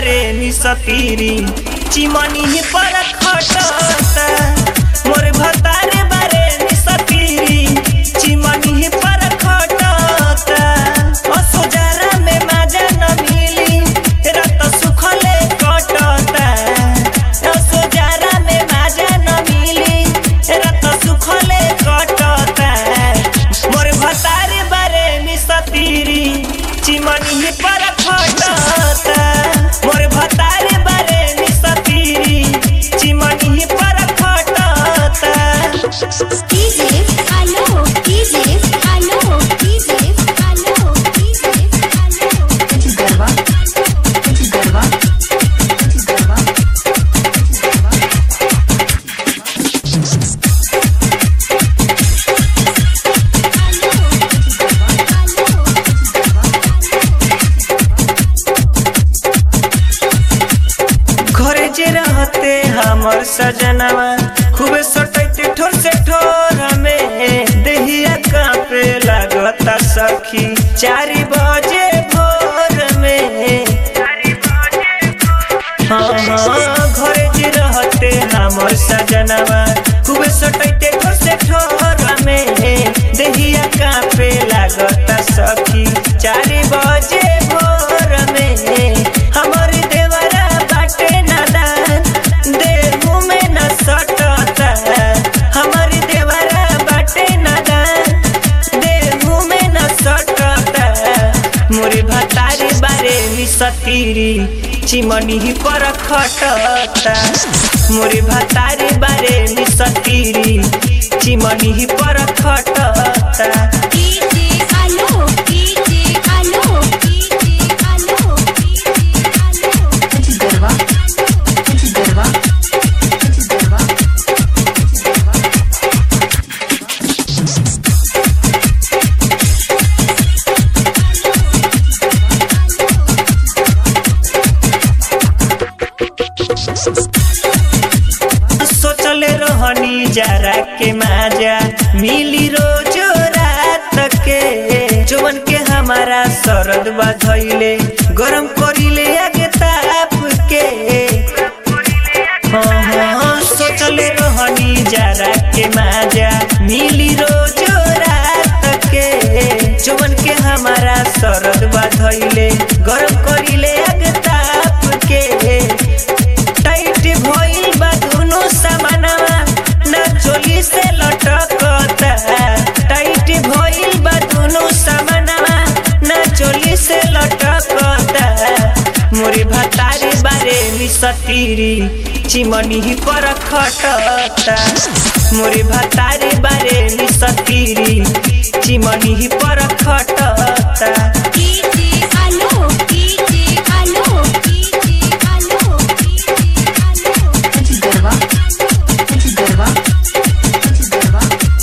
बारे निसतीरी चिमनी पर खटता मोर भतारे बारे निसतीरी चिमनी पर खटता असोजारा में माजा न मिली रत सुखले कटता असोजारा में माजा न मिली रत सुखले कटता मोर भतारे बारे निसतीरी चिमनी पर खटता मोर भतारे बारे निसतीरी चिमनी पर खटता DJ Aló, DJ Aló, DJ Aló, DJ Aló. गरबा गरबा गरबा घरे जे रहते हमर सजनवा खूबे सटैते ठोर से ठोर में देहिया कांपे लागता सखी चारि बजे भोर में हाँ हाँ घरे जे रहते हमर सजनवा खूबे सटैते ठोर से ठोर में देहिया कांपे लागता सखी चारि बजे भोर में हमर देवरा बाटे नादान देहू में न सटता हमर देवरा बाटे नादान देहू में न सटता मोरे भतारी बारे मिसतीरी चिमनी पर खटता मोरे भतारी बारे मिसतीरी चिमनी पर खटता DJ Aló, DJ Aló, DJ Aló, DJ Aló. गरबा गरबा गरबा सोचले रहनी जरा के माजा मिली रोज रात के जवन के हमारा सरद बधैले गरम करिले आगे ताप के हाँ हाँ सोचले रहनी जरा के माजा मिली रोज रात के जवन के हमारा सरद बधैले गरम करिले आगे ताप के टाइट भइल बा दुनो समानवा ना चोली से लटकता टाइट भइल बा दुनो समानवा ना चोली से लटकता मोरे भतारे बारे मिसतीरी चिमनी पर खटता मोरे भतारे बारे मिसतीरी चिमनी पर खटता DJ Aló, DJ Aló, DJ Aló, DJ Aló. गरबा गरबा गरबा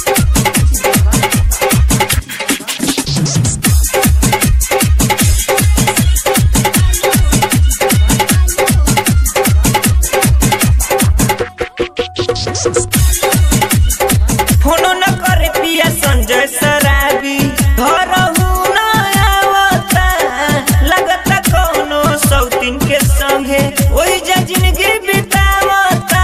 फोनो न करे पिया संजय सराबी घर न आवता लगता कौनो सौतीन के संगे ओही जा जिंदगी बितावता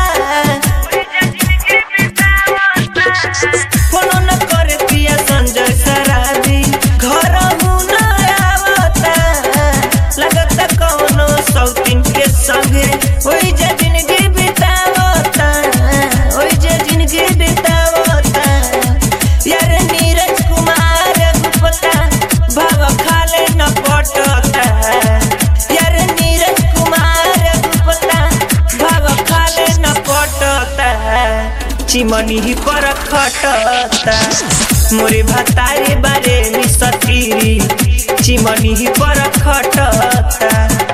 फोनो न करे पिया संजय सराबी घर न आवता लगता कौनो सौतीन के संगे ओही जा जिंदगी बितावता ओही जा जिंदगी बितावता यार नीरज कुमार गुप्ता भाव खाले न पटता यार नीरज कुमार गुप्ता भाव खाले न पटता चिमनी पर खटता मोरे भतारे बारे मिसतीरी चिमनी पर खटता